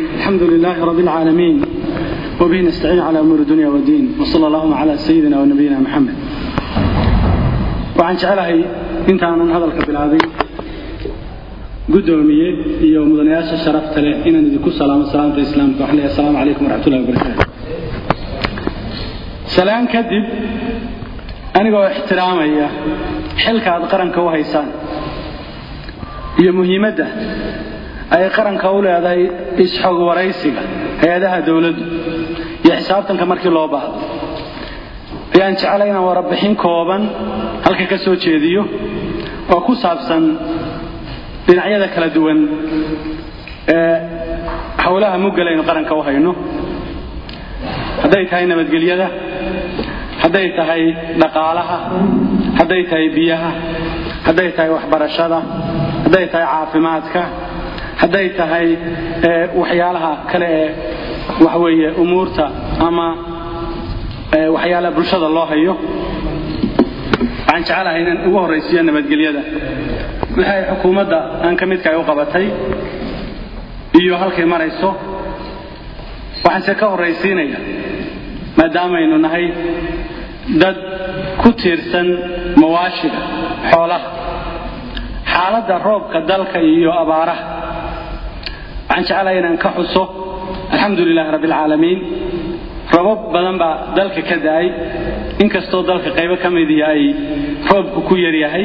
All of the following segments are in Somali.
الحمد لله رب العالمين وبه نستعين على أمور الدنيا والدين وصلى اللهم على سيدنا ونبينا محمد waxaan jecelahay intaanan hadalka bilaabay gudoomiye iyo mudanayaasha sharafta leh inaan idinku salaamo salaamta islaamka waxaan leeyahay asalaamu calaykum waraxmatullahi wabarakaatu salaan kadib anigoo ixtiraamaya xilka aad qaranka u haysaan iyo muhiimadda ay qaranka u leedahay isxog waraysiga hay-adaha dowladdu iyo xisaabtanka markii loo baahdo ayaan jeclay inaan warabixin kooban halka ka soo jeediyo oo ku saabsan dhinacyada kala duwan ee howlaha muggalaynu qaranka u hayno hadday tahay nabadgelyada hadday tahay dhaqaalaha hadday tahay biyaha hadday tahay waxbarashada hadday tahay caafimaadka hadday tahay waxyaalaha kale ee waxweeye umuurta ama waxyaalaha bulshada loo hayo waxaan jecelahay inaan ugu horraysiiyo nabadgelyada wixii ay xukuumadda aan ka midka ay u qabatay iyo halkay marayso waxaanse ka horraysiinaya maadaamaynu nahay dad ku tiirsan mawaashiga xoolaha xaaladda roobka dalka iyo abaaraha waxaan jecelahay inaan ka xuso alxamdu lilahi rabbi alcaalamiin robab badan baa dalka ka da'ay inkastoo dalka qaybo ka midii ay roobku ku yaryahay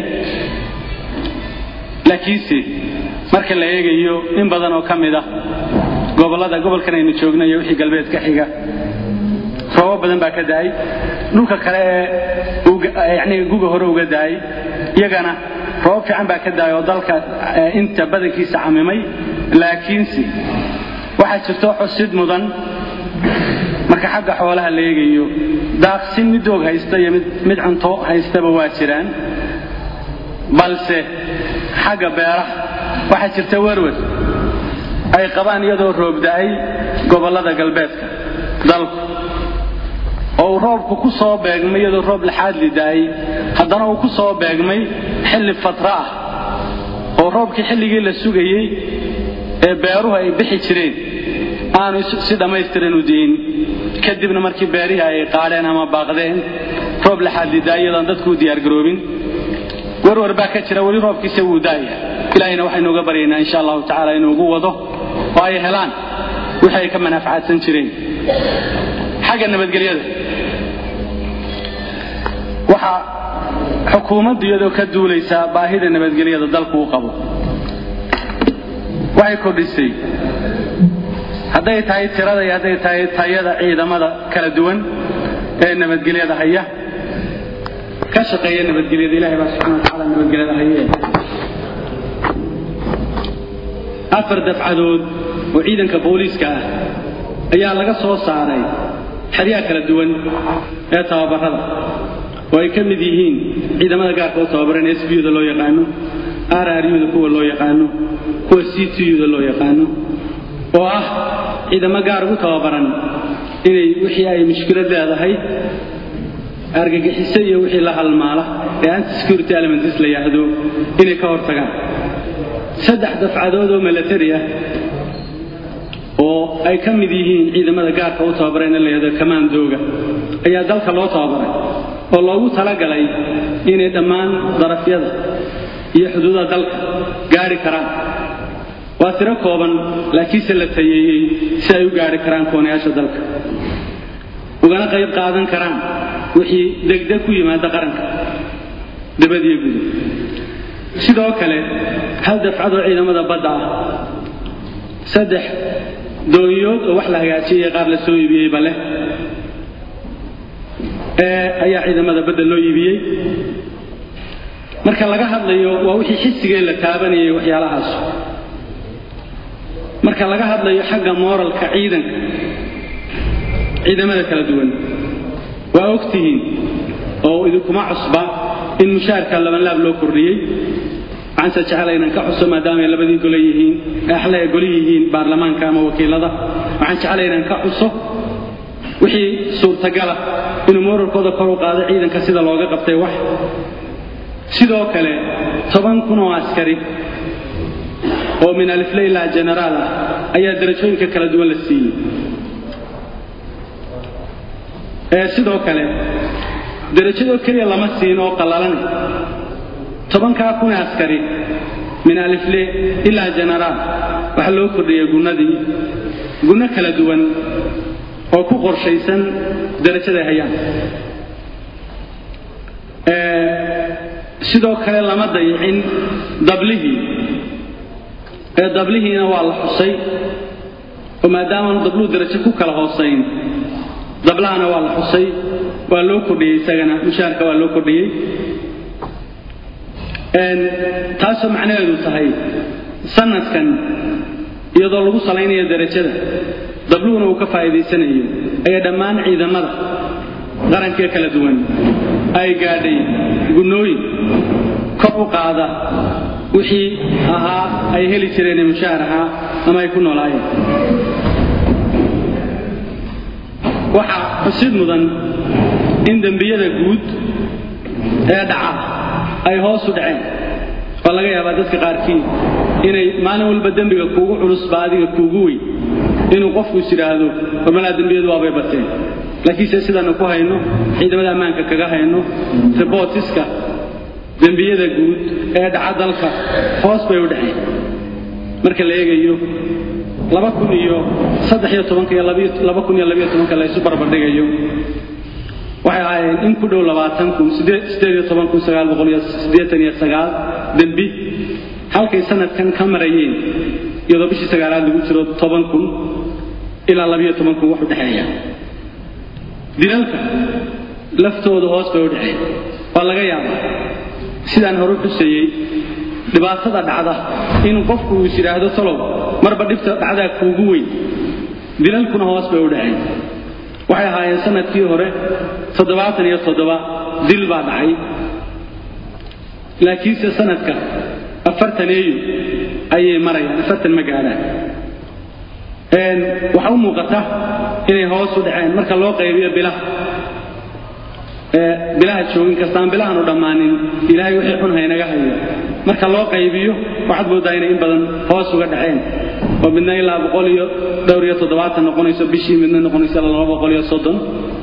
laakiinse marka la eegayo in badan oo ka mid ah gobollada gobolkan aynu joogno iyo wixii galbeed ka xiga roobab badan baa ka da'ay dhulka kale ee yani guga hore uga da'ay iyagana roobab fiican baa ka da'ay oo dalka inta badankiisa camimay laakiinse waxaa jirto xusid mudan marka xagga xoolaha la eegayo daaqsin mid doog haysta iyo mid cunto haystaba waa jiraan balse xagga beeraha waxaa jirta werwer ay qabaan iyadoo roob da'ay gobollada galbeedka dalku oo uu roobku ku soo beegmay iyadoo roob laxaadli da'ay haddana uu ku soo beegmay xilli fatra ah oo roobkii xilligii la sugayey ee beeruhu ay bixi jireen aanu si dhammaystiran u diin kadibna markii beerihii ay qaadheen ama baaqdeen roob laxaadli da'ay iyadoon dadku u diyaargaroobin warwar baa ka jira weli roobkiisa wuu daaya ilaahayna waxaynu uga baryaynaa insha allahu tacaala inuu ugu wado oo ay helaan wixii ay ka manafacadsan jireen xagga nabadgelyada waxaa xukuumaddu iyadoo ka duulaysaa baahida nabadgelyada dalku u qabo waxay kordhisay hadday tahay tirada iyo hadday tahay tayada ciidamada kala duwan ee nabadgelyada haya ka shaqeeya nabadgelyada ilahay baa subxana watacaala nabadgelyada haye afar dafcadood oo ciidanka booliiska ah ayaa laga soo saaray xeryaha kala duwan ee tababarada oo ay ka mid yihiin ciidamada gaarka u tababaran s b da loo yaqaano rruda kuwa loo yaqaano kuwa c tuda loo yaqaano oo ah ciidamo gaar ugu tababaran inay wixii ay mushkilad leedahay argagixiso iyo wixii la halmaala ee antisecurity elements la yidhaahdo inay ka hortagaan saddex dafcadood oo milatary ah oo ay ka mid yihiin ciidamada gaarka u tababaran ee la yidhahdo kamaandooga ayaa dalka loo tababaray oo loogu talagalay inay dhammaan darafyada iyo xuduudaha dalka gaari karaan waa tiro kooban laakiinse la tayeeyey si ay u gaari karaan koonayaasha dalka ugana qayb qaadan karaan wixii degdeg ku yimaada qaranka dabadiyo guda sidoo kale hal dafcadoo ciidamada badda ah saddex doonyood oo wax la hagaajiyay qaar la soo iibiyeyba leh ee ayaa ciidamada badda loo iibiyey marka laga hadlayo waa wixii xisigee la taabanayay waxyaalahaas marka laga hadlayo xagga mooralka ciidanka ciidamada kala duwan waa ogtihiin oo idinkuma cusba in mushaarka labanlaab loo kordhiyey waxaanse jecela inaan ka xuso maadaamaay labadii gole yihiin axle ay goli yihiin baarlamaanka ama wakiilada waxaan jecela inaan ka xuso wixii suurtagala inuu mooralkooda kor u qaado ciidanka sida looga qabtay wax sidoo kale toban kun oo askari oo min alifle ilaa genaraal ah ayaa darajooyinka kala duwan la siiyey sidoo kale darajadoo keliya lama siin oo qallalan tobankaa kun askari min alifle ilaa jenaraal waxaa loo kordhiyey gunnadii gunno kala duwan oo ku qorshaysan darajaday hayaan sidoo kale lama dayicin dablihii ee dablihiina waa la xusay oo maadaamaanu dabluu darajo ku kala hoosayn dablahana waa la xusay waa loo kordhiyey isagana mushaarka waa loo kordhiyey taasoo macnaheedu tahay sanadkan iyadoo lagu salaynayo darajada dabluhuna uu ka faa'iidaysanayo ayaa dhammaan ciidamada qarankee kala duwan ay gaadhay gunnooyin kor u qaada wixii ahaa ay heli jireen ee mushaar ahaa ama ay ku noolaayeen waxaa xusid mudan in dembiyada guud ee dhaca ay hoosu dhaceen oo laga yaabaa dadka qaarkii inay maalin walba dembiga kuugu culusba adiga kuugu weyn inuu qofku is yidhaahdo warmalaa dembiyadu waabay bateen laakiinse sidaanu ku hayno ciidamada ammaanka kaga hayno ribotiska dembiyada guud ee dhaca dalka hoos bay u dhaceen marka la eegayo laba kun iyo saddex iyo tobanka iyo laba kun iyo labiyo tobanka la isu barbardhigayo waxay ahaayeen in ku dhow labaatan kun sideed iyo toban kun sagaal boqol iyo siddeetan iyo sagaal dembi halkay sanadkan ka marayeen iyadoo bishii sagaalaad lagu jiro toban kun ilaa labiyo toban kun wax u dhexeeya dilalka laftooda hoos bay u dhaceen waa laga yaabaa sidaan hore xuseeyey dhibaatada dhacda in qofku uu is yidhaahdo talow marba dhibta dhacdaa kuugu weyn dilalkuna hoos bay u dhaceen waxay ahaayeen sanadkii hore toddobaatan iyo toddoba dil baa dhacay laakiinse sanadka afartaneeyu ayay marayaan afartan ma gaadhaan waxaa u muuqata inay hoos u dhaceen marka loo qaybiyo bilaha bilaha joogin kastaan bilahaanu dhammaanin ilaahay wixii xun haynaga hayo marka loo qaybiyo waxaad moodaa inay in badan hoos uga dhaceen oo midna ilaa boqol iyo dhowr iyo toddobaatan noqonayso bishii midna noqonayso ilaa laba boqol iyo soddon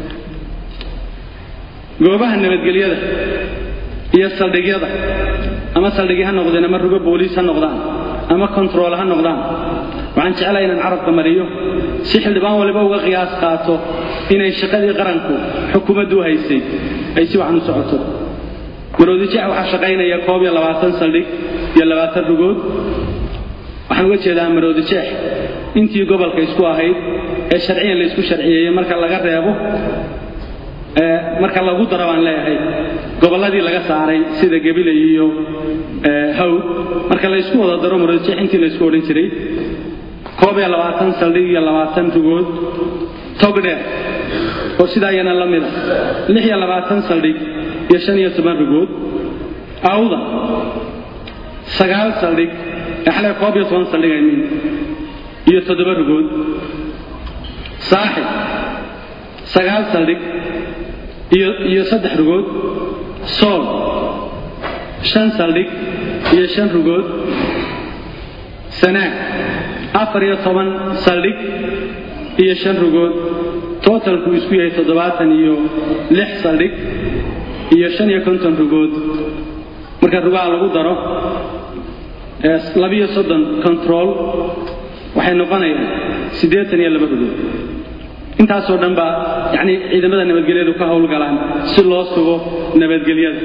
goobaha nabadgelyada iyo saldhigyada ama saldhigyo ha noqdeen ama rugo booliis ha noqdaan ama kontarool ha noqdaan waxaan jeclahay inaan carabka mariyo si xildhibaan waliba uga qiyaas qaato inay shaqadii qaranku xukuumaddu u haysay ay si waxan u socoto maroodijeex waxaa shaqaynaya koob iyo labaatan saldhig iyo labaatan rugood waxaan uga jeedaa maroodijeex intii gobolka isku ahayd ee sharciyan la isku sharciyeeyey marka laga reebo marka lagu daro baan leeyahay gobolladii laga saaray sida gabilay iyo haw marka la ysku wada daro maroodijeex intii la isku odhan jiray koob iyo labaatan saldhig iyo labaatan rugood togdheer oo sidaa iyana la mida lix iyo labaatan saldhig iyo shan iyo toban rugood awda sagaal saldhig xale koob iyo toban saldhig aymin iyo toddoba rugood saaxib sagaal saldhig iyo iyo saddex rugood sool shan saldhig iyo shan rugood sanaag afar iyo toban saldhig iyo shan rugood tootalku isku yahay toddobaatan iyo lix saldhig iyo shan iyo konton rugood marka rugaha lagu daro labiyo soddon control waxay noqonayaan siddeetan iyo laba rugood intaasoo dhan baa yacnii ciidamada nabadgelyadu ka howlgalaan si loo sugo nabadgelyada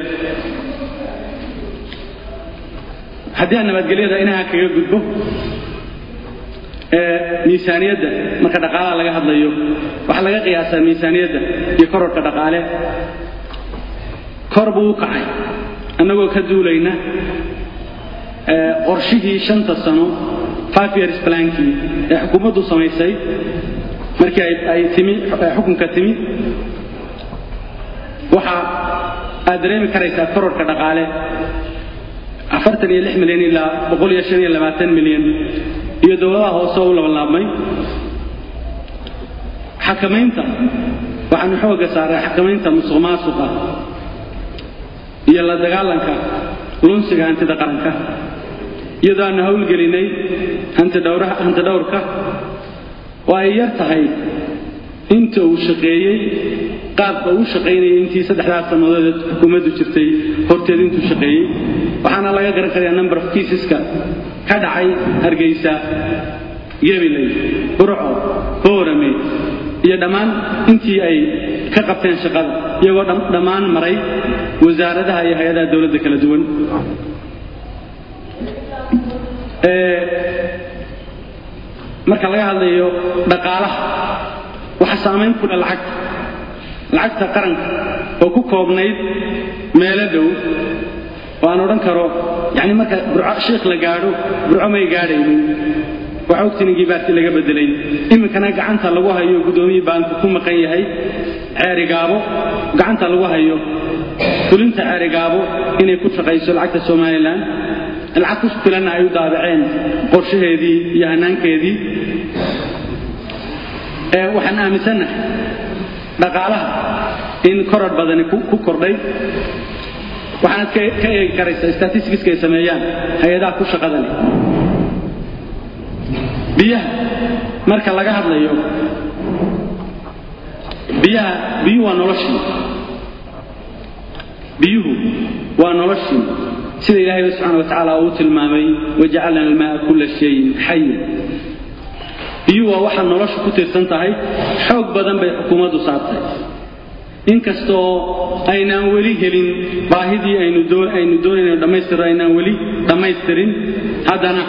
haddii aan nabadgelyada inaha kaga gudbo miisaaniyadda marka dhaqaalaha laga hadlayo waxaa laga qiyaasaa miisaaniyadda iyo kororka dhaqaale kor buu u kacay annagoo ka duulayna qorshihii shanta sano five years plankii ee xukuumaddu samaysay markii ay timi xukunka timi waxa aad dareemi karaysaa kororka dhaqaale afartan iyo lix milyan ilaa boqol iyo shan iyo labaatan milyan iyo dowladaha hoose oo u labanlaabmay xakamaynta waxaanu xoogga saaray xakamaynta musuq maasuqa iyo la dagaalanka lunsiga hantida qaranka iyadoo aanu howlgelinay hanti dhowrka oo ay yar tahay inta uu shaqeeyey qaabka uu shaqaynayay intii saddexdaas sannadood xukuumaddu jirtay horteed intuu shaqeeyey waxaana laga garan karayaa number of caseska ka dhacay hargeysa gabiley burco boorame iyo dhammaan intii ay ka qabteen shaqada iyagoo dhammaan maray wasaaradaha iyo hay-adaha dowladda kala duwan marka laga hadlayo dhaqaalaha waxa saamayn ku leh lacagta lacagta qaranka oo ku koobnayd meelo dhow oo aan odhan karo yani marka burco shiikh la gaadho burco may gaadhaynin waxa ogtininkii baarti laga bedelay iminkana gacanta lagu hayo guddoomiye baanku ku maqan yahay ceerigaabo gacanta lagu hayo fulinta ceerigaabo inay ku shaqayso lacagta somalilan lacag ku filanna ay u daabaceen qorshaheedii iyo hanaankeedii waxaan aaminsannahay dhaqaalaha in koror badani ku kordhay waxaanad ka eegi karaysaa statisticska ay sameeyaan hay-adaha ku shaqada leh biyaha marka laga hadlayo biyaha biyuhu waa noloshii biyuhu waa noloshii sida ilaahay subxaana wa tacaala uu tilmaamay wajacalna almaaa kulla shayin xayin biyuhu waa waxa noloshu ku tiirsan tahay xoog badan bay xukuumaddu saartay inkastoo aynaan weli helin baahidii aynu doonayno dhammaystirro aynaan weli dhammaystirin haddana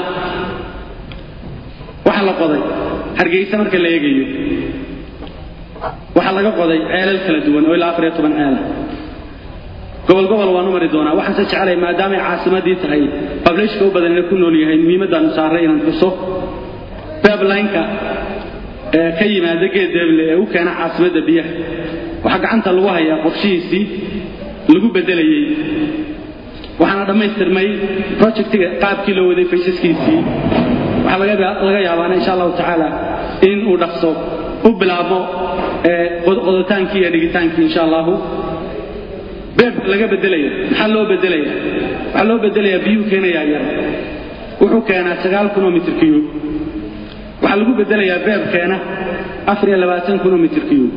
waxa la qoday hargeysa marka la eegayo waxaa laga qoday ceelal kala duwan oo ilaa afar iyo toban ceela gobol gobol waanu mari doonaa waxaanse jeclay maadaamay caasimadii tahay bableshka u badan ina ku nool yahay muhiimaddaanu saaray inaan xuso bablineka ee ka yimaada geed deeble ee u keena caasimadda biyaha waxaa gacanta lagu hayaa qorshihiisii lagu bedelayey waxaana dhammaystirmay projectiga qaabkii loo waday faysaskiisii waxaa laga yaabaana insha allahu tacaala in uu dhaqso u bilaabo qodotaankii iyo dhigitaankii insha allahu beebka laga bedelaya maxaa loo bedelaya waxaa loo bedelayaa biyuu keenayaa yar wuxuu keenaa sagaal kunoo mitir kiyub waxaa lagu bedelayaa beebkeena afar iyo labaatan kunoo mitir kiyub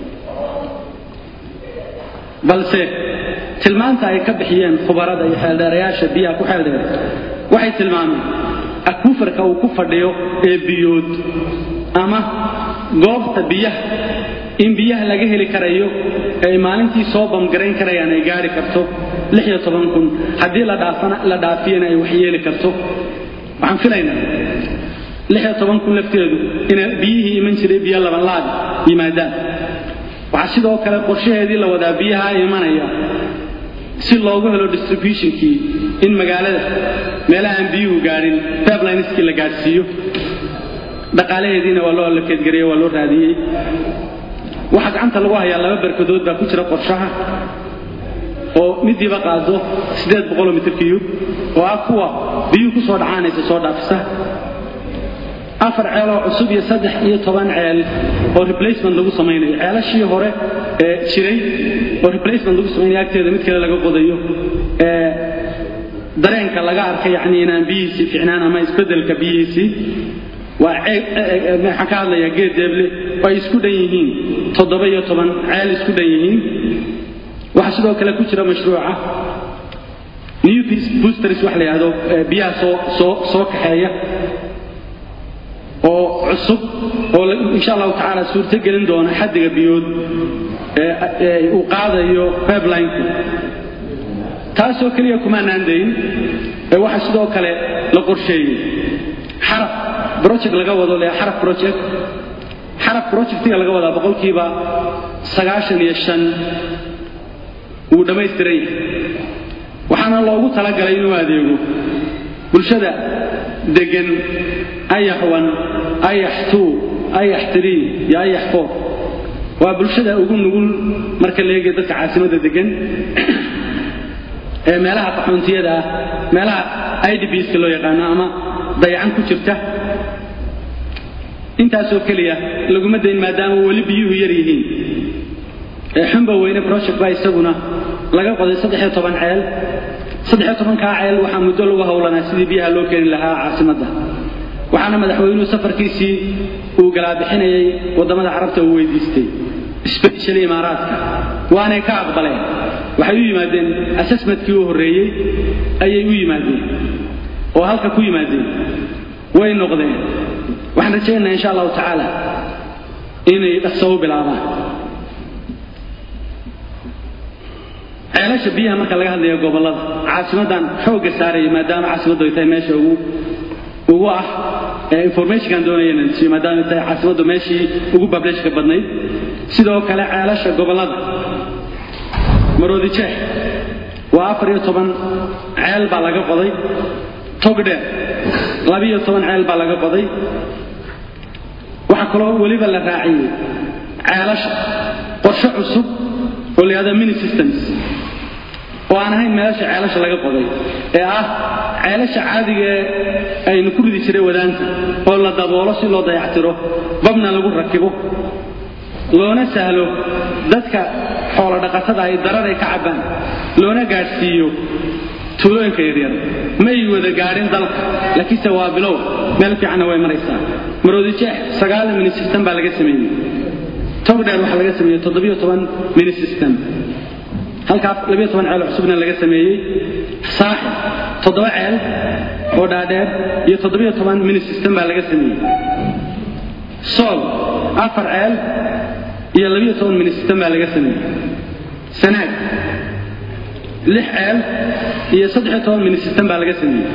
balse tilmaanta ay ka bixiyeen khubarada iyo xeeldheerayaasha biyaha ku xeeldheer waxay tilmaameen akufarka uu ku fadhiyo ee biyood ama goobta biyaha in biyaha laga heli karayo ay maalintii soo bamgarayn karayaan ay gaari karto kun haddii la dhaafiyana ay waxyeeli karto waxaan filaynaa kun lafteedu ina biyihii iman jiray biyo labanlaab yimaadaan waxaa sidoo kale qorshaheedii la wadaa biyaha imanaya si loogu helo distributionkii in magaalada meelaha aan biyuhu gaadhin bablineskii la gaadhsiiyo dhaqaalaheediina waa loo allakeedgareeye waa loo raadiyey waxaa gacanta lagu hayaa laba barkadood baa ku jira qorshaha oo midiiba qaado siddeed boqoloo mitir kiyub oo ah kuwa biyuhu ku soo dhacaanaysa soo dhaafisa afar ceeloo cusub iyo saddex iyo toban ceel oo replacement lagu samaynayo ceelashii hore ee jiray oo replacement lagu samaynayo agteeda mid kale laga qodayo ee dareenka laga arkay yacni inaan biyihiisii ficnaan ama isbeddelka biyihiisii waa waxaan ka hadlayaa geed deeble oo ay isku dhan yihiin toddoba iyo toban ceel isku dhan yihiin waxaa sidoo kale ku jira mashruuca new boosters wax la yidhahdo biyaha soo soo soo kaxeeya oo cusub oo insha allahu tacaala suurto gelin doona xaddiga biyood ee uu qaadayo pipelinku taasoo keliya kumaanaan dayn ee waxaa sidoo kale la qorsheeyey xaraf project laga wado le xaraf project xaraf projectiga laga wadaa boqolkiiba sagaashan iyo shan wuu dhammaystiran yahay waxaana loogu talagalay inuu adeego bulshada degan ayax wan ayax tuu ayax tirii iyo ayax foor waa bulshada ugu nugul marka la eegaya dadka caasimadda degan ee meelaha qaxoontiyada ah meelaha idbska loo yaqaano ama dayacan ku jirta intaasoo keliya laguma dayn maadaama weli biyuhu yar yihiin ee xumba weyne project baa isaguna laga qoday saddex iyo toban ceel saddexiyo tobankaa ceel waxaa muddo lagu howlanaa sidii biyaha loo keeni lahaa caasimadda waxaana madaxweynuhu safarkiisii uu galaabixinayay waddamada carabta uu weydiistay sbeshali imaaraadka waanay ka aqbaleen waxay u yimaadeen assessmentkii u horreeyey ayay u yimaadeen oo halka ku yimaadeen way noqdeen waxaan rajaynaynaa insha allahu tacaala inay dhaqso u bilaabaan ceelasha biyaha marka laga hadlayo gobollada caasimaddan xoogga saaraya maadaama caasimaddu ay tahay meesha ugu ugu ah informationkan doonaya inaan siiyo maadaama ay tahay caasimaddu meeshii ugu bableshka badnayd sidoo kale ceelasha gobollada maroodi jeex waa afar iyo toban ceel baa laga qoday togdheer labiyo toban ceel baa laga qoday waxaa kaloo weliba la raaciyey ceelasha qorshe cusub oo la yihahdo mini systems oo aan ahayn meelasha ceelasha laga qoday ee ah ceelasha caadiga ee aynu ku ridi jiray wadaanta oo la daboolo si loo dayactiro babna lagu rakibo loona sahlo dadka xoolo dhaqatada ay darar ay ka cabbaan loona gaadhsiiyo tuulooyinka yaryar may wada gaadhin dalka laakiinse waa bilow meel fiicanna way maraysaa maroodi jeex sagaal mini system baa laga sameeyey togdheer waxaa laga sameeyey toddobiyo toban mini system halkaas labiyo toban ceel cusubna laga sameeyey saaxib toddoba ceel oo dhaadheer iyo toddobiyo toban mini system baa laga sameeyey sool afar ceel iyo labiyo toban mini system baa laga sameeyey sanaag lix ceel iyo saddexiyo toban mini system baa laga sameeyey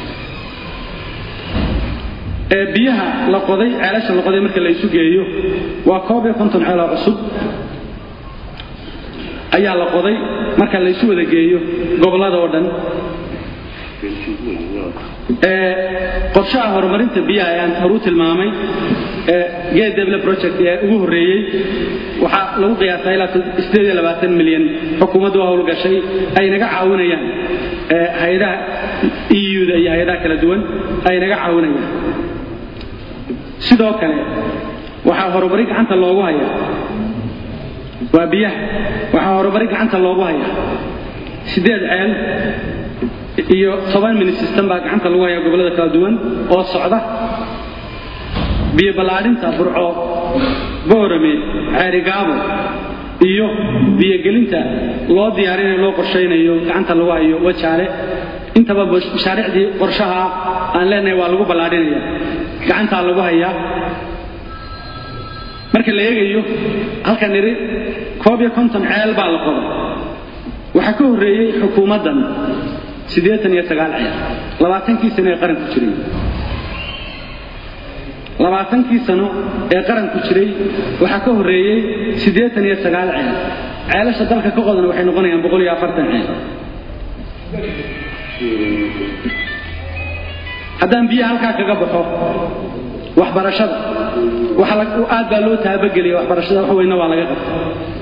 ee biyaha la qoday ceelasha la qoday marka la isu geeyo waa koob iyo konton ceeloo cusub ayaa la qoday marka la isu wada geeyo gobollada oo dhan qorshaha horumarinta biyaha ee aan horuu tilmaamay ee gate develop project ee ugu horreeyey waxaa lagu qiyaasaa ilaa milyan xukuumaddu howlgashay ay naga caawinayaan hay-adaha euda iyo hay-adaha kala duwan ay naga caawinayaan sidoo kale waxaa horumari gacanta loogu hayaa waa biyaha waxaa horumari gacanta loogu hayaa siddeed ceel iyo toban mini system baa gacanta lagu hayaa gobollada kala duwan oo socda biyo ballaadhinta burco boorame ceerigaabo iyo biyogelinta loo diyaarinayo loo qorshaynayo gacanta lagu hayo wajaale intaba mashaariicdii qorshaha aan leenahay waa lagu ballaadhinaya gacantaa lagu hayaa marka la eegayo halkan nidhi koob iyo konton ceel baa la qoday waxaa ka horreeyey xukuumaddan siddeetan iyo sagaal ceel labaatankii sano ee qaranku jiray labaatankii sano ee qaranku jiray waxaa ka horreeyey siddeetan iyo sagaal ceel ceelasha dalka ka qodan waxay noqonayaan boqol iyo afartan ceel haddaan biyaha halkaa kaga baxo waxbarashada aad baa loo taabageliya waxbarashada wax weyna waa laga qabta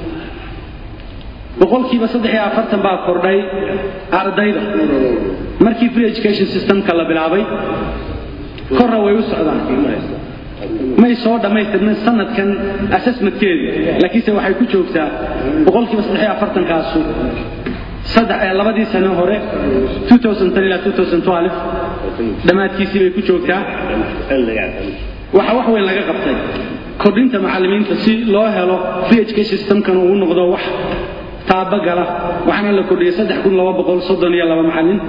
boqolkiiba saddex iyo afartan baa kordhay ardayda markii free education systemka la bilaabay korra way u socdaan may soo dhammaystirnin sanadkan assessmentkeedu laakiinse waxay ku joogtaa boqolkiiba saddex iyo afartankaasu labadii sano hore ilaa dhammaadkiisii bay ku joogtaa waxaa wax weyn laga qabtay kordhinta macallimiinta si loo helo free education systemkan uu noqdo wax taabagala waxaana la kordhiyey macallin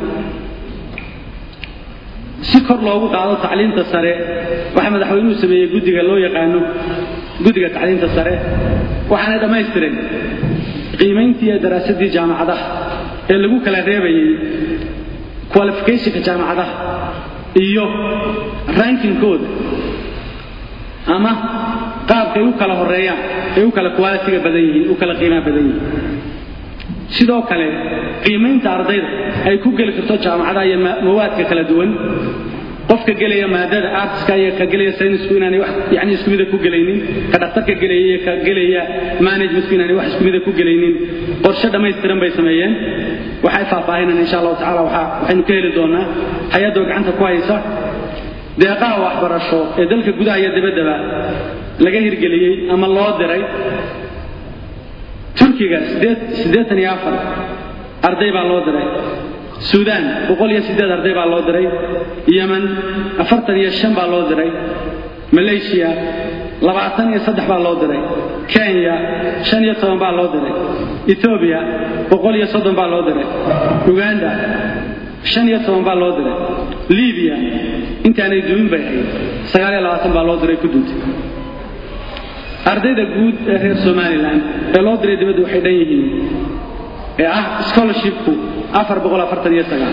si kor loogu qaado tacliinta sare waxaa madaxweynuhu sameeyey guddiga loo yaqaano guddiga tacliinta sare waxaanay dhammaystireen qiimayntii iyo daraasadii jaamacadaha ee lagu kala reebayay qualificationka jaamacadaha iyo rankingkooda ama qaabkay u kala horeeyaan ay u kala qualitiga badan yihiin u kala qiimaha badan yihiin sidoo kale qiimaynta ardayda ay ku geli karto jaamacadaha iyo mawaadka kala duwan qofka gelaya maadada artska iyo ka gelaya saynisku inaanay wax yani isku mida ku gelaynin ka dhakhtarka gelaya iyo ka gelaya managementku inaanay wax isku mida ku gelaynin qorshe dhammaystiran bay sameeyeen waxay faahfaahinaan insha allahu tacala waxaynu ka heli doonaa hay-addoo gacanta ku haysa deeqaha waxbarasho ee dalka gudaha iyo dibaddaba laga hirgeliyey ama loo diray turkiga siddeetan iyo afar arday baa loo diray suudaan boqol iyo siddeed arday baa loo diray yeman afartan iyo shan baa loo diray malaysiya labaatan iyo saddex baa loo diray kenya shan iyo toban baa loo diray etoobiya boqol iyo soddon baa loo diray uganda shan iyo toban baa loo diray libiya intaanay dumin bay ahayd sagaal iyo labaatan baa loo diray ku duntay ardayda guud ee reer somalilan ee loo diray dibadda waxay dhan yihiin ee ah scholarshipku afar boqol afartan iyo sagaal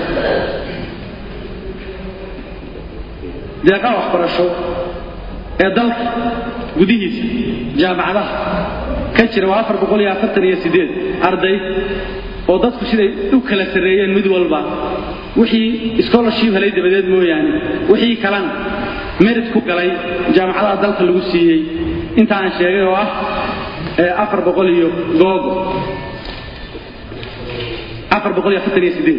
deeqaha waxbarasho ee dalka gudihiisa jaamacadaha ka jira waa afar boqol iyo afartan iyo siddeed arday oo dadku siday u kala sarreeyeen mid walba wixii scholarship helay dabadeed mooyaane wixii kalena merit ku galay jaamacadaha dalka lagu siiyey inta aan sheegay oo ah afar boqol iyo googo afar boqol iyo afartan iyo siddeed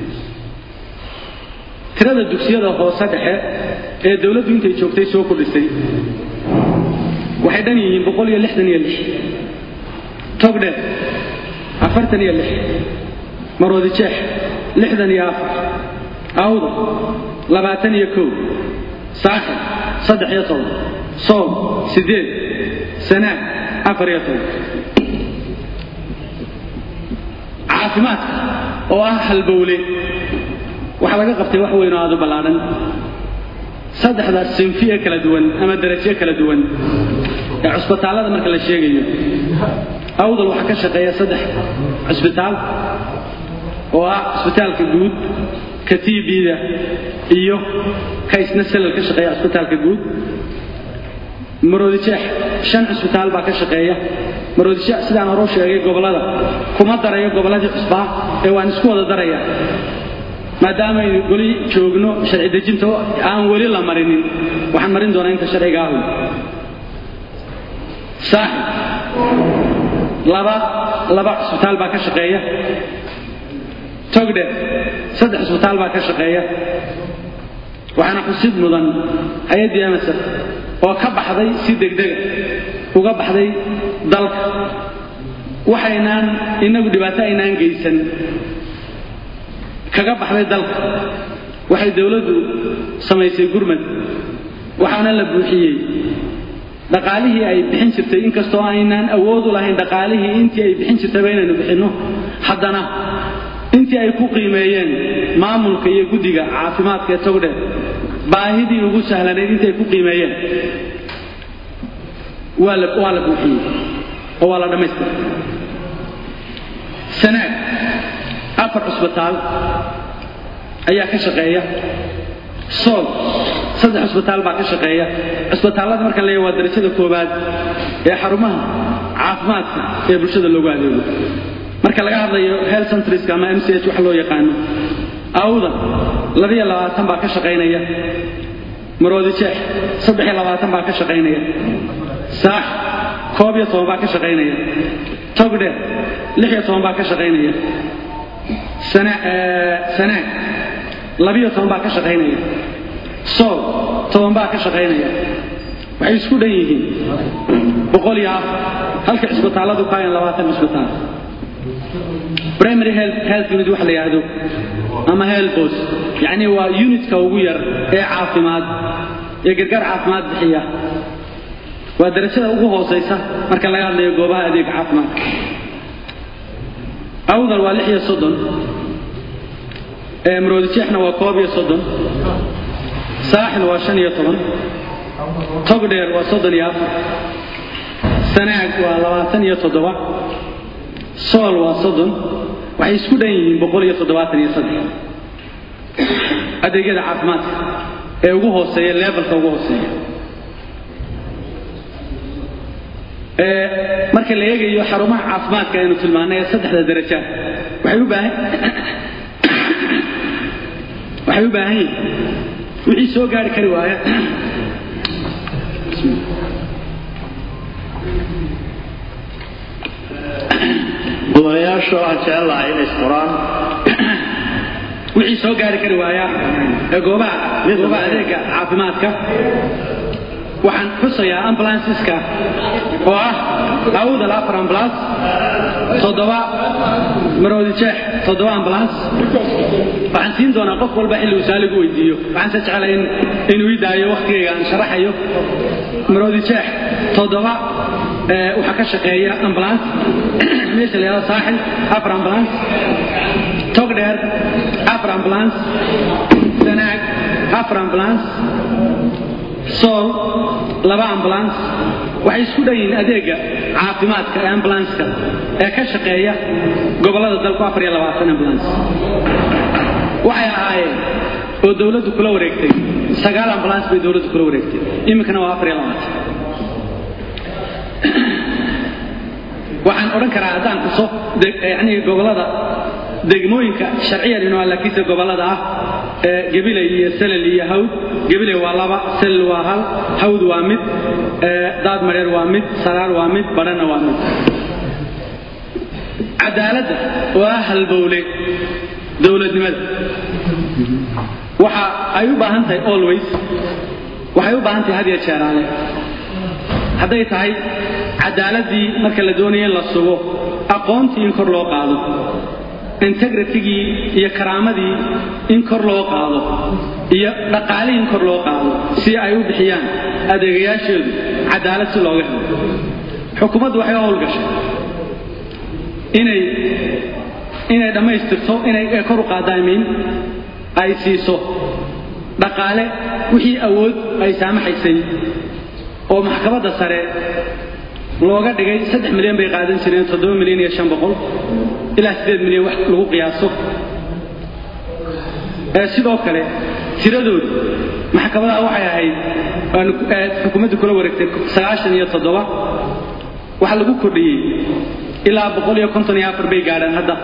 tirada dugsiyada hoose dhexe ee dowladdu intay joogtay soo kordhisay waxay dhan yihiin boqol iyo lixdan iyo lix togdhe afartan iyo lix maroodi jeex lixdan iyo afar awda labaatan iyo kow saaxib saddex iyo toban soom siddeed sanaag afar iyo toban caafimaadka oo ah halbowle waxaa laga qabtay wax weyn oo aad u ballaadhan saddexdaas sinfi ee kala duwan ama darajo kala duwan ee cusbitaallada marka la sheegayo awdal waxaa ka shaqeeya saddex cusbitaal oo ah cusbitaalka guud ka tbda iyo ka isna salal ka shaqeeya cusbitaalka guud maroodijeex shan cusbitaal baa ka shaqeeya maroodijeex sidaan hore u sheegay gobollada kuma darayo gobolladii cusbaa ee waan isku wada daraya maadaamaaynu goli joogno sharci dejinta aan weli la marinin waxaan marin doonaa inta sharciga ahu saaxib laba laba cusbitaal baa ka shaqeeya togdhe saddex cusbitaal baa ka shaqeeya waxaana xusid mudan hay-addii emerson oo ka baxday si degdega uga baxday dalka waxaynaan inagu dhibaato aynaan geysan kaga baxday dalka waxay dowladdu samaysay gurmad waxaana la buuxiyey dhaqaalihii ay bixin jirtay inkastoo aynaan awood u lahayn dhaqaalihii intii ay bixin jirtayba inaynu bixinno haddana intii ay ku qiimeeyeen maamulka iyo guddiga caafimaadka ee togdhe baahidii ugu sahlanayd intii ay ku qiimeeyeen waa la waa la buuxiyey oo waa la dhammaystiray sanaag afar cusbitaal ayaa ka shaqeeya sool saddex cusbitaal baa ka shaqeeya cusbitaallada marka la waa darajada koowaad ee xarumaha caafimaadka ee bulshada loogu adeego marka laga hadlayo health centriska ama m c h wax loo yaqaano awda labiyo labaatan baa ka shaqaynaya maroodi jeex saddex iyo labaatan baa ka shaqaynaya saax koob iyo toban baa ka shaqaynaya togdhe lix iyo toban baa ka shaqaynaya sanaag labiyo toban baa ka shaqaynaya sool toban baa ka shaqaynaya waxay isku dhan yihiin boqol iyo afar halka cisbitaalladu ka hayan labaatan cisbitaal primary health health unit wax la yidhaahdo ama healthbos yacni waa unitka ugu yar ee caafimaad ee gargaar caafimaad bixiya waa darajada ugu hoosaysa marka laga hadlayo goobaha adeega caafimaadka awdal waa lix iyo soddon maroodijeexna waa koob iyo soddon saaxil waa shan iyo toban togdheer waa soddon iyo afar sanaag waa labaatan iyo toddoba sool waa soddon waxay isku dhan yihiin boqol iyo toddobaatan iyo saddex adeegyada caafimaadka ee ugu hooseeya levelka ugu hooseeya marka la eegayo xarumaha caafimaadka aynu tilmaanay ee saddexda daraja waxay u baahan waxay u baahan yihiin wixii soo gaari kari waaya gudanayaasha waxaan jecel lahay inay isqoraan wixii soo gaari kari waaya ee goobaha goobaha adeega caafimaadka waxaan xusayaa ambulanceska oo ah awdal afar ambulance toddoba maroodi jeex toddoba ambulance waxaan siin doonaa qof walba xilli uu saaligu weydiiyo waxaan se jeclay in inuu ii daayo wakhtigayga aan sharaxayo maroodi jeex toddoba waxaa ka shaqeeya ambulance meesha la yidhahdo saaxil afar ambulance togdheer afar ambulance sanaag afar ambulance sool laba ambulance waxay isku dhan yihiin adeega caafimaadka ee ambulanska ee ka shaqeeya gobollada dalku afar iyo labaatan ambulance waxay ahaayeen oo dowladdu kula wareegtay sagaal ambulance bay dowladdu kula wareegtay iminkana waa afar iyo labaatan waxaan odhan karaa haddaan xuso yani gobollada degmooyinka sharciyan inuu laakiinse gobollada ah ee gabilay iyo salal iyo hawd gabilay waa laba salal waa hal hawd waa mid daad mareer waa mid saraar waa mid badhana waa mid cadaaladda oo ah halbowle dowladnimada waxa ay u baahan tahay always waxay u baahan tahay had iyo jeeraale hadday tahay cadaaladii marka la doonaya in la sugo aqoontii in kor loo qaado integritigii iyo karaamadii in kor loo qaado iyo dhaqaalihii in kor loo qaado si ay u bixiyaan adeegayaasheedu cadaalad si looga helo xukuumaddu waxay u howlgashay inay inay dhammaystirto inay kor u qaadaamin ay siiso dhaqaale wixii awood ay saamaxaysay oo maxkamadda sare looga dhigay saddex milyan bay qaadan jireen toddoba milyan iyo shan boqol ilaa siddeed milyan wax lagu qiyaaso sidoo kale tiradoodu maxkamadaha waxay ahayd xukuumaddu kula wareegtay sagaashan iyo toddoba waxaa lagu kordhiyey ilaa boqol iyo konton iyo afar bay gaadhaan hadda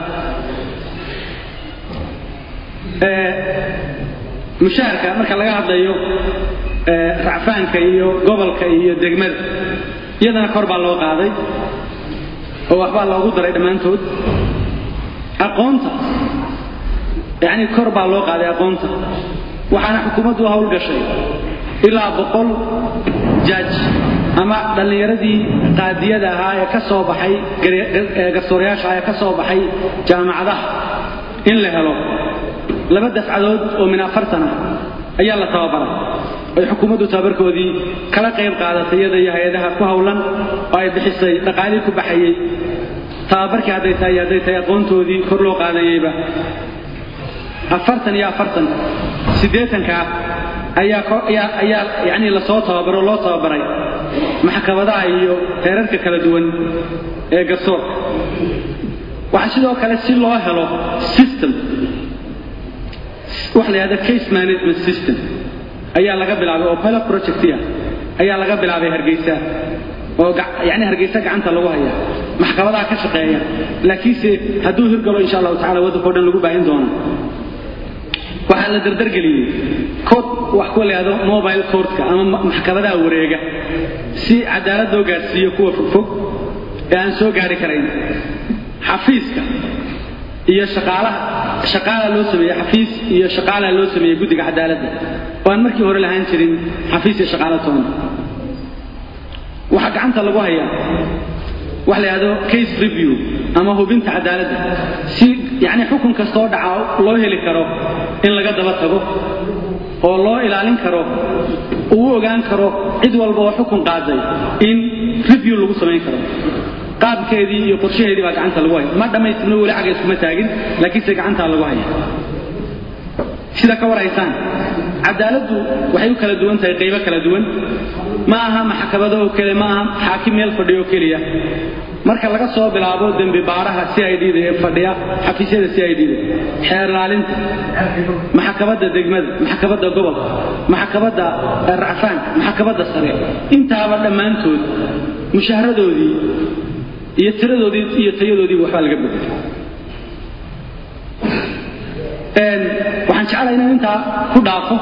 mushaharka marka laga hadlayo racfaanka iyo gobolka iyo degmada iyadana kor baa loo qaaday oo waxbaa loogu daray dhammaantood aqoonta yacni kor baa loo qaaday aqoonta waxaana xukuumaddu u howlgashay ilaa boqol jaaj ama dhallinyaradii qaadiyada ahaa ee ka soo baxay garsoorayaasha ee ka soo baxay jaamacadaha in la helo laba dafcadood oo min afartan ah ayaa la tababaray ay xukuumaddu tababarkoodii kala qayb qaadatay iyada iyo hay-adaha ku howlan oo ay bixisay dhaqaalii ku baxayey tababarkii hadday tahay iyo hadday tahay aqoontoodii kor loo qaadayeyba afartan iyo afartan siddeetankaa ayaa ayaa yacni lasoo tababaro loo tababaray maxkamadaha iyo heerarka kala duwan ee garsoorka waxaa sidoo kale si loo helo system waxa la yidhahda case management system ayaa laga bilaabay oo pilot projectia ayaa laga bilaabay hargeysa oo yani hargeysa gacanta lagu haya maxkamadaha ka shaqeeya laakiinse hadduu hirgalo insha allahu tacala waddankao dhan lagu baahin doona waxaa la dardargeliyey court wax ku leado mobile courtka ama maxkamadaha wareega si cadaalad loo gaadhsiiyo kuwa fogfog ee aan soo gaari karayn xafiiska iyo shaqaalaha shaqaala loo sameeyey xafiis iyo shaqaala loo sameeyey guddiga cadaaladda oo aan markii hore lahaan jirin xafiis iyo shaqaala toona waxaa gacanta lagu hayaa wax la yidhahdo case review ama hubinta cadaaladda si yacni xukun kastoo dhaca loo heli karo in laga daba tago oo loo ilaalin karo uu ogaan karo cid walba oo xukun qaaday in review lagu samayn karo qaabkeedii iyo qorshaheedii baa gacanta lagu haya ma dhammaystirno weli xagga iskuma taagin laakiinse gacantaa lagu haya sida ka waraysaan cadaaladdu waxay u kala duwan tahay qaybo kala duwan ma aha maxkamado oo kale ma aha xaakim meel fadhiyo keliya marka laga soo bilaabo dembi baaraha c i d da ee fadhiya xafiisyada c i d da xeer ilaalinta maxkamadda degmada maxkamadda gobolka maxkamadda racfaanka maxkamadda sare intaaba dhammaantood mushaharadoodii iyo tiradoodii iyo tayadoodiiba waxbaa laga bedelay waxaan jeclahay inaan intaa ku dhaafo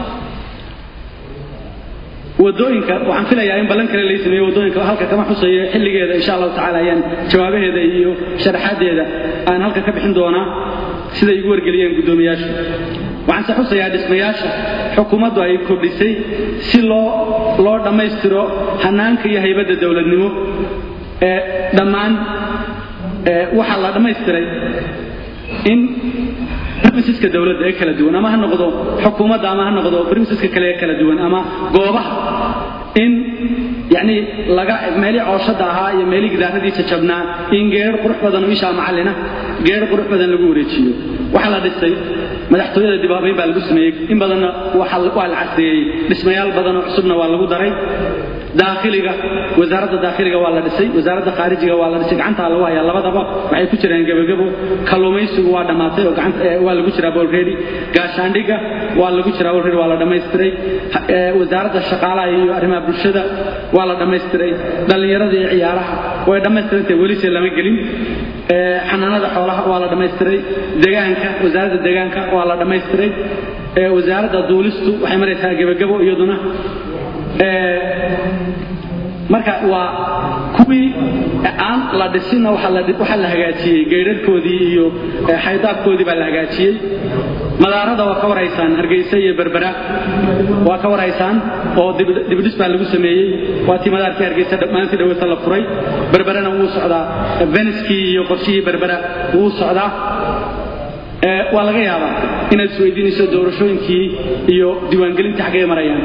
wadooyinka waxaan filayaa in ballan kale lay sameeyo wadooyinka halka kama xusayo xilligeeda insha allahu tacala ayaan jawaabaheeda iyo sharaxaadeeda aan halka ka bixin doonaa siday igu wargeliyeen guddoomiyaashu waxaan se xusayaa dhismayaasha xukuumaddu ay kordhisay si loo loo dhammaystiro hanaanka iyo haybadda dowladnimo ee dhammaan waxaa la dhammaystiray in brimiseska dowladda ee kala duwan ama ha noqdo xukuumadda ama ha noqdo brimiseska kale ee kala duwan ama goobaha in yani laga meelii cooshada ahaa iyo meelii gidaaradii jajabnaa in geer qurux badan oo ishaa macallina geer qurux badan lagu wareejiyo waxaa la dhisay madaxtooyada dibaabayn baa lagu sameeyey in badanna waa la casriyeeyey dhismayaal badan oo cusubna waa lagu daray daakhiliga wasaaradda daakhiliga waa la dhisay wasaaradda khaarijiga waa la dhisay gacantaa lagu hayaa labadaba waxay ku jiraan gebagabo kalluumaysigu waa dhammaatay oo waa lagu jiraa bolredi gaashaandhiga waa lagu jiraa bolredi waa la dhammaystiray wasaaradda shaqaalaha iyo arrimaha bulshada waa la dhammaystiray dhallinyarada iyo ciyaaraha way dhammaystirantay welise lama gelin xanaanada xoolaha waa la dhammaystiray degaanka wasaaradda degaanka waa la dhammaystiray wasaaradda duulistu waxay maraysaa gebagabo iyaduna marka waa kuwii aan la dhisinna waxaa la hagaajiyey geydharhkoodii iyo xaydaabkoodii baa la hagaajiyey madaarada waa ka warhaysaan hargeysa iyo berbera waa ka warhaysaan oo dibdhis baa lagu sameeyey waa tii madaarkii hargeysa maalintii dhaweysa la furay berberana wuu socdaa veniskii iyo qorshihii berbera wuu socdaa waa laga yaabaa inaad isweydiinayso doorashooyinkii iyo diiwaangelintii xaggay marayaan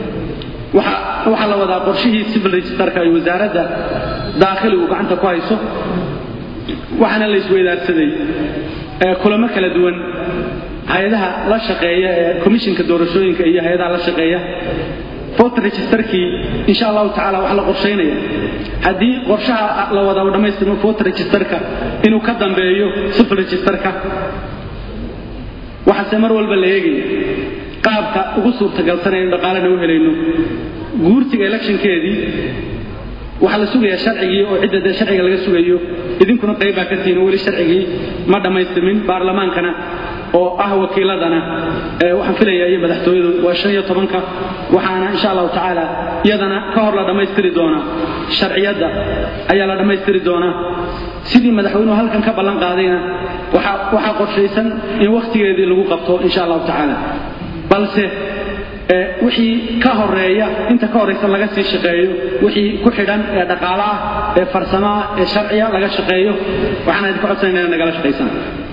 waxaa la wadaa qorshihii civil registerka ay wasaaradda daakhiligu gacanta ku hayso waxaana la isweydaarsaday kulamo kala duwan hay-adaha la shaqeeya ee komishinka doorashooyinka iyo hay-adaha la shaqeeya voter registerkii insha allahu tacala waxaa la qorshaynaya haddii qorshaha la wadaa u dhammaystirmo voter registerka inuu ka dambeeyo civil registerka waxaase mar walba la eegaya qaabka ugu suurtagalsanaynu dhaqaalena u helayno guurtiga electionkeedii waxaa la sugayaa sharcigii oo cidda dee sharciga laga sugayo idinkuna qayb baa ka tihiin oo weli sharcigii ma dhammaystirmin baarlamaankana oo ah wakiiladana waxaan filayaa iyo madaxtooyadu waa shan iyo tobanka waxaana insha allahu tacaala iyadana ka hor la dhammaystiri doonaa sharciyadda ayaa la dhammaystiri doonaa sidii madaxweynuhu halkan ka ballan qaadayna waxaa qorshaysan in wakhtigeedii lagu qabto insha allahu tacaala balse wixii ka horeeya inta ka horaysa laga sii shaqeeyo wixii ku xidhan ee dhaqaalo ah ee farsamo ah ee sharciya laga shaqeeyo waxaan idinka codsanayna inaad nagala shaqaysaan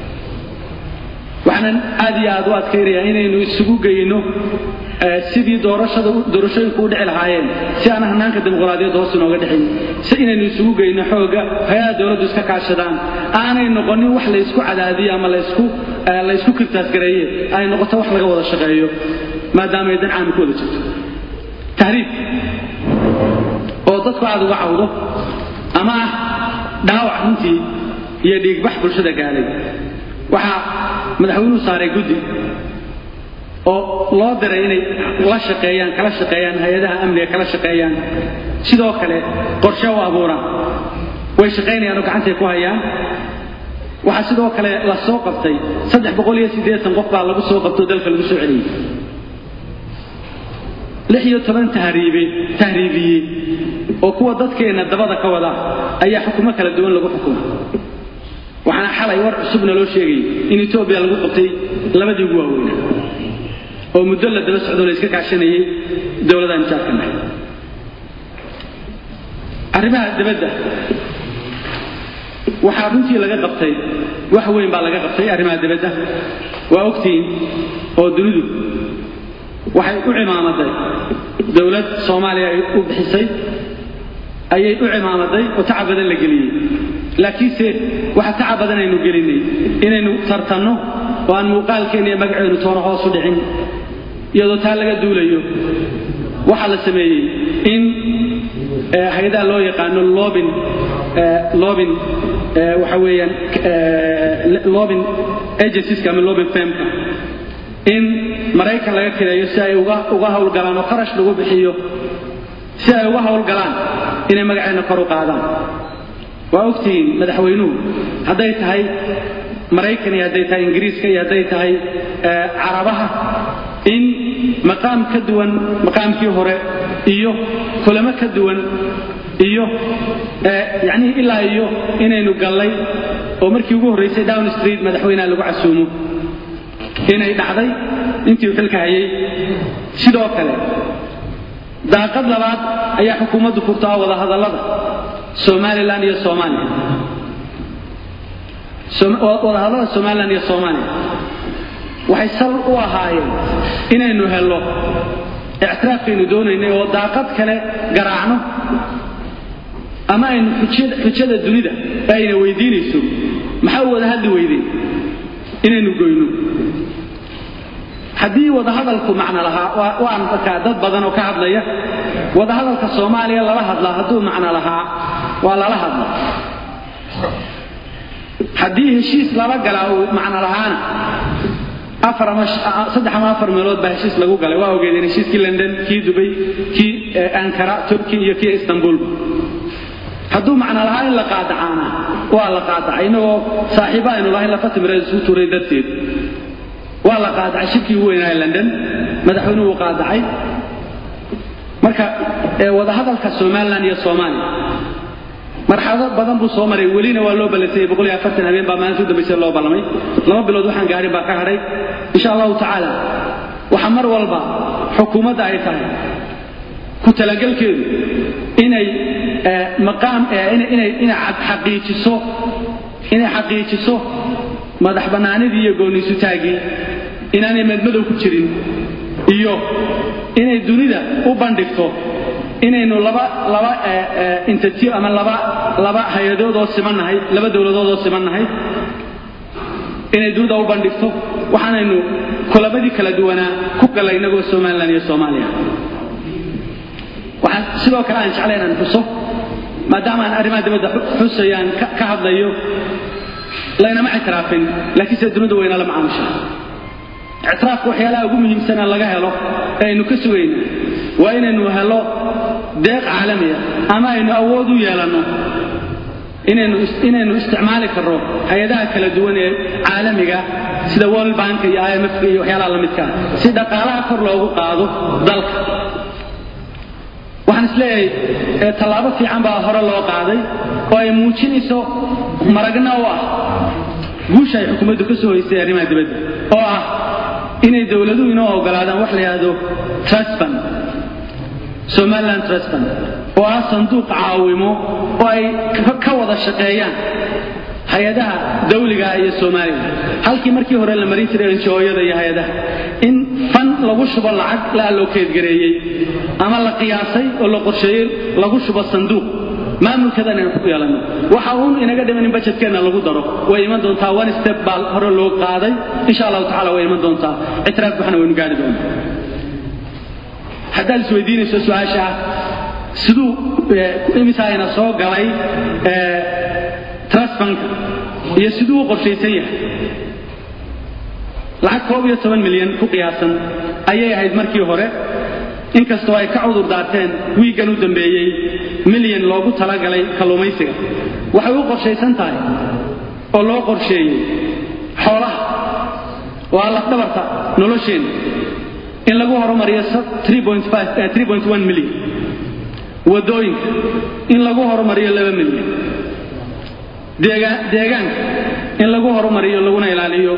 waxaanan aad iyo aad u adkaynayaa inaynu isugu geyno sidii doorashada doorashooyinku u dhici lahaayeen si aan hanaanka dimuqraadiyadda hoos inooga dhixin si inaynu isugu geyno xooga hay-adaha dowladdu iska kaashadaan aanay noqonin wax laysku cadaadiyo ama laysku laysku kirtaasgareeye ay noqoto wax laga wada shaqeeyo maadaama ay dan caami ku wada jirto tahriib oo dadku aad uga cawdo ama ah dhaawac runtii iyo dhiigbax bulshada gaalay waxaa madaxweynuhu saaray guddi oo loo diray inay la shaqeeyaan kala shaqeeyaan hay-adaha amniga kala shaqeeyaan sidoo kale qorshe u abuuraan way shaqaynayaan oo gacantay ku hayaan waxaa sidoo kale la soo qabtay saddex boqol iyo siddeetan qof baa lagu soo qabtoo dalka lagu soo celiyey lix iyo toban tahriibe tahriibiyey oo kuwa dadkeenna dabada ka wada ayaa xukumo kala duwan lagu xukuma waxaana xalay war cusubna loo sheegayay in etoobiya lagu qabtay labadii ugu waaweynaa oo muddo la daba socdo la iska kaashanayay dowladaha misaarka nahay arrimaha dibadda waxaa runtii laga qabtay wax weyn baa laga qabtay arrimaha dibadda waa ogtihiin oo dunidu waxay u cimaamaday dowlad soomaaliya ay u bixisay ayay u cimaamaday oo tacab badan la geliyey laakiinse waxa tacab badan aynu gelinay inaynu tartanno oo aan muuqaalkeenna iyo magaceenu toona hoos u dhicin iyadoo taa laga duulayo waxaa la sameeyey in hay-adaha loo yaqaano lobin lobin waxa weeyaan lobin agencieska ama lobin firmka in maraykan laga kireeyo si ay uga uga howlgalaan oo kharash lagu bixiyo si ay uga howlgalaan inay magaceenna kor u qaadaan waa ogtihiin madaxweynuhu hadday tahay maraykan iyo hadday tahay ingiriiska iyo hadday tahay carabaha in maqaam ka duwan maqaamkii hore iyo kulamo ka duwan iyo yacnii ilaa iyo inaynu gallay oo markii ugu horraysay down street madaxweyneha lagu casuumo inay dhacday intii uu xilka hayay sidoo kale daaqad labaad ayaa xukuumaddu furtaa wadahadallada somalilan iyo soomaaliya wadahadallada somalilan iyo soomaaliya waxay sal u ahaayeen inaynu hello ictiraafkaynu doonaynay oo daaqad kale garaacno ama aynu xujada dunida ee ayna weydiinayso maxaa u wada hadli weydeen inaynu goyno haddii wadahadalku macno lahaa waan arkaa dad badan oo ka hadlaya wadahadalka soomaaliya lala hadlaa hadduu macno lahaa waa lala hadla haddii heshiis lala galaa uu macno lahaana saddex ama afar meelood baa heshiis lagu galay waa ogeedeen heshiiskii london kii dubay kii ankara turki iyo kii istanbulba hadduu macno lahaa in la qaadacaana waa la qaadacay innagoo saaxiiba aynu lahayn lafa timireed isugu tuuray darteed waa la qaadacay shirkii ugu weynaaye london madaxweynuhu uu qaadacay marka wadahadalka somalilan iyo soomaaliya marxalado badan buu soo maray welina waa loo ballansayay boqol iyo afartan habeen baa maalinta u dambaysa loo ballamay laba bilood waxaan gaarin baa ka hadhay insha allahu tacaala waxa mar walba xukuumadda ay tahay ku talagelkeedu inay maqaam inay xaqiijiso inay xaqiijiso madax bannaanidii iyo gooniisutaagii inaanay madmadow ku jirin iyo inay dunida u bandhigto inaynu laba laba intatiyo ama laba laba hay-adood oo simannahay laba dowladood oo simannahay inay dunida u bandhigto waxaanaynu kulabadii kala duwanaa ku gallay innagoo somalilan iyo soomaaliya waxaan sidoo kale aan jeclay inaan xuso maadaama aan arrimaha dibadda xusayaan ka hadlayo laynama ictiraafin laakiinse dunida wayna la macaamusha ictiraafka waxyaalaha ugu muhiimsana laga helo ee aynu ka sugayna waa inaynu helo deeq caalamiya ama aynu awood u yeelanno inaynu isticmaali karno hay-adaha kala duwan ee caalamiga sida world bank iyo imf iyo waxyaalaha la midkaa si dhaqaalaha kor loogu qaado dalka waxaan isleeyahay tallaabo fiican baa hore loo qaaday oo ay muujinayso maragna u ah guusha ay xukuumaddu ka soo haysay arrimaha dibadda oo ah inay dowladuhu inoo ogolaadaan wax la yidhaahdo trustban somaliland trustban oo ah sanduuq caawimo oo ay ka wada shaqeeyaan hay-adaha dawliga iyo soomaaliya halkii markii hore la marin jiray njooyada iyo hay-adaha in fan lagu shubo lacag la allokeedgareeyey ama la qiyaasay oo la qorsheeyey lagu shubo sanduuq maamulkadan aynu ku yeelanno waxa uun inaga dhiman in bajetkeenna lagu daro way iman doontaa one step baa hore loo qaaday insha allahu tacala way iman doontaa ictiraaf waxna waynu gaari doonaa haddaad isweydiinayso su-aasha ah siduu imisaayna soo galay trustbanka iyo siduu u qorshaysan yahay lacag koob iyo toban milyan ku qiyaasan ayay ahayd markii hore inkastoo ay ka cudur daarteen wiiggan u dambeeyey milyan loogu talagalay kalluumaysiga waxay u qorshaysan tahay oo loo qorsheeyey xoolaha waa lafdhabarta nolosheenna in lagu horumariyo milyan wadooyinka in lagu horumariyo laba milyan deegaanka in lagu horumariyo laguna ilaaliyo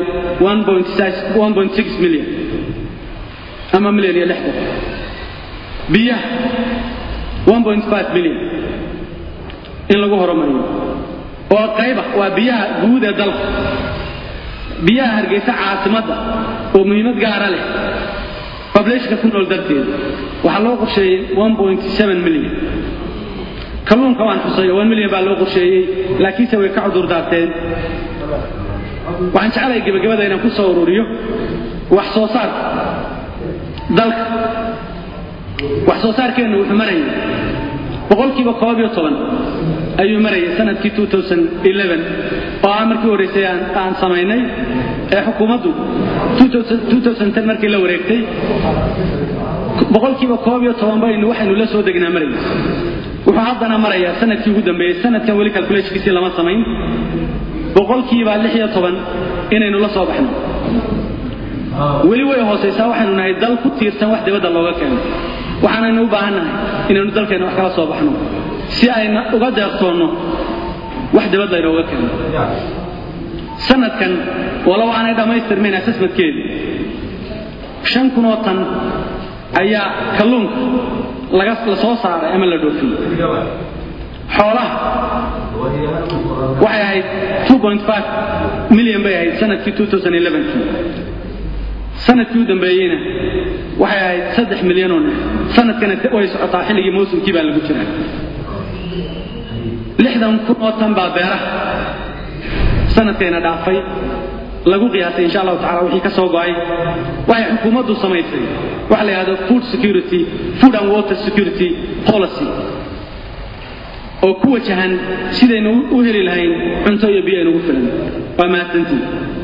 milyan ama milyan iyo lixdan biyaha milyan in lagu horumariyo oo qayba waa biyaha guud ee dalka biyaha hargeysa caasimadda oo muhiimad gaara leh bableshka ku nool darteed waxaa loo qorsheeyey milyan kalluunka waan xusay oo milyan baa loo qorsheeyey laakiinse way ka cudur daarteen waxaan jeclahay gebagabada inaan ku soo ururiyo wax soo saarka dalka wax soo saarkeennu wuxuu marayay boqolkiiba koob iyo toban ayuu marayay sanadkii oo ah markii horraysay aan samaynay ee xukuumaddu markii la wareegtay boqolkiiba koob iyo toban baynu waxaynu la soo degnaa marayay wuxuu haddana marayaa sanadkii ugu dambeeyey sanadkan weli calculationkiisii lama samayn boqolkiiba lix iyo toban inaynu la soo baxno weli way hoosaysaa waxaynu nahay dal ku tiirsan wax dibadda looga keeno waxaanaynu u baahannahay inaynu dalkeenna wax kala soo baxno si ayna uga deeqtoonno wax dibad laynooga keeno sanadkan walow aanay dhammaystirmayn asasmadkeedu shan kunoo tan ayaa kalluunka laga la soo saaray ama la dhoofiyey xoolaha waxay ahayd milyan bay ahayd sanadkii sanadkii u dambeeyeyna waxay ahayd saddex milyanoo neef sanadkana way socotaa xilligii mawsumkii baa lagu jiraa lixdan kun oo tan baa beeraha sanadkayna dhaafay lagu qiyaasay insha allahu tacala wixii ka soo go'ay waxay xukuumaddu samaysay waxa la yidhahdo food security food and water security policy oo ku wajahan sidaynu u heli lahayn cunto iyo biyo aynugu filan waa mahadsantii